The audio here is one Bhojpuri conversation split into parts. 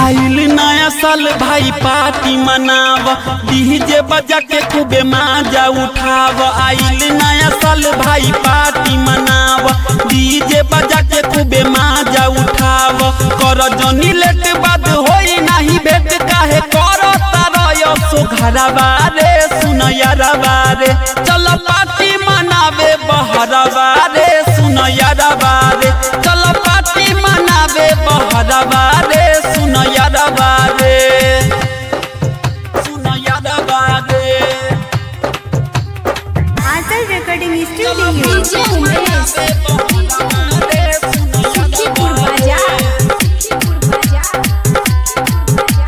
आइल नया साल भाई पार्टी मनाव डीजे बजा के खूबे माजा उठाव आइल नया साल भाई पार्टी मनाव डीजे बजा के खूबे माजा उठाव कर जनी लेट बाद होई नाही भेट काहे कर तारयो सो घरवा रे सुन यारवा रे चल पार्टी मनावे बहरवा रे सुन यारवा रे चल पार्टी मनावे बहरवा रे सुन यारवा रे सुन यारवा रे Anchal recording studio DJ Umesh Sukhipur बाजार सुखीपुर बाजार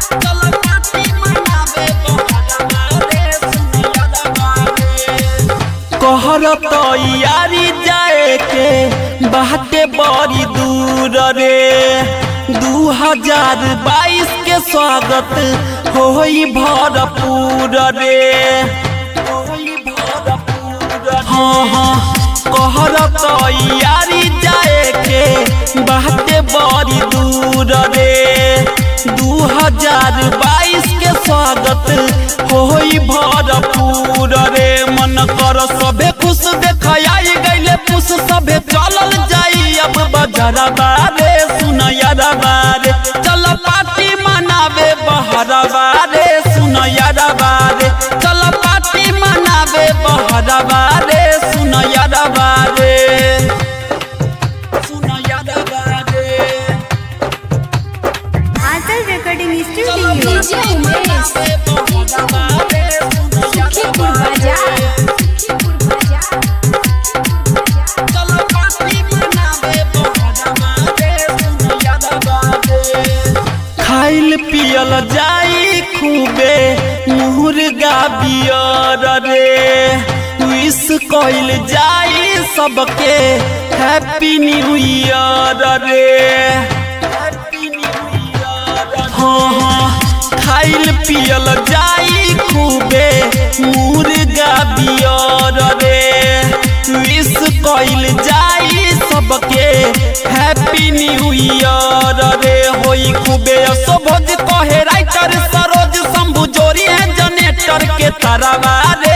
कहर तैयारी जाए के बाटे बड़ी दूर रे दू हजार बाईस के स्वागत होई भरपूर रे होई भरपूर हाँ हाँ कहर तैयारी जाए के बाटे बड़ी दूर रे दू हजार बाईस के स्वागत होई भरपूर रे मन कर सभे खुश देखाई गईले पुष सभे चलल जाई अब बजरबा रे सुन यारबा रे चल पार्टी मनावे बहरबा रे सुन यारबा रे चल पार्टी मनावे बहरबा रे सुन यारबा रे सुन यारबा रे Anchal recording studio DJ Umesh Sukhipur बाजार सुखीपुर बाजार खाइल पियल जाई खूबे मुर्गा बियर रे विश कइल जाई सबके हैप्पी न्यू ईयर रे हाँ हाँ खाइल पियल जाई खूबे मुर्गा बियर रे विश कइल जाई सबके हैप्पी न्यू ईयर रे होई खूबे असोभज कहे राइटर सरोज शंभु जोरी है जनेटर के तरवा रे